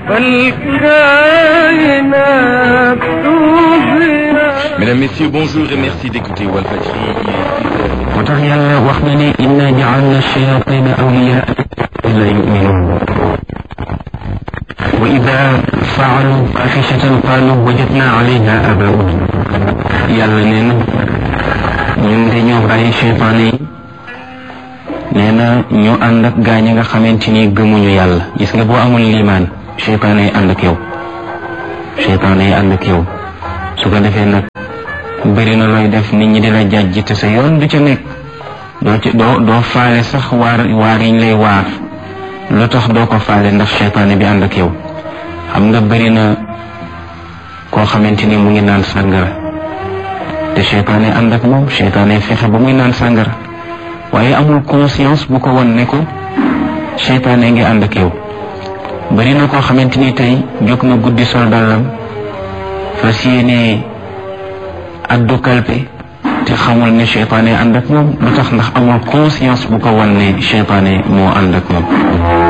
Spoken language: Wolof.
Mesdames, Messieurs, bonjour et merci d'écouter Walfadjri. moo tax yàlla wax na ne inna ja'alna shayatina awliya la yu'minun wa ida faalu fahishatan qalu wajadna alayha abauna yàlla nee na ñun de ñoo bàyyi cheytaane yi nee na ñoo ànd ak gaañ nga xamante ni gëmuñu yàlla gis nga boo amul liimaan cheytaane yi ànd ak yow cheytaane yi ànd ak yow su ko defee nag bëri na looy def nit ñi di la jàjj te sa yoon du ca nekk doo ci doo doo faale sax waar waar yiñ lay waar lu tax doo ko faale ndax cheytaane bi ànd ak yow xam nga bëri na koo xamante ni mu ngi naan sàngara te cheytaane ànd ak moom cheytaane fexe ba muy naan sàngara waaye amul conscience bu ko won ne ko cheytaane ngi ànd ak yow bëri na koo xamante ni tey jóg na guddi sol dallam fas yéene addu kalpe te xamul ne cheytaane ànd ak moom lu tax ndax amul conscience bu ko wan ne cheytaane moo ànd ak moom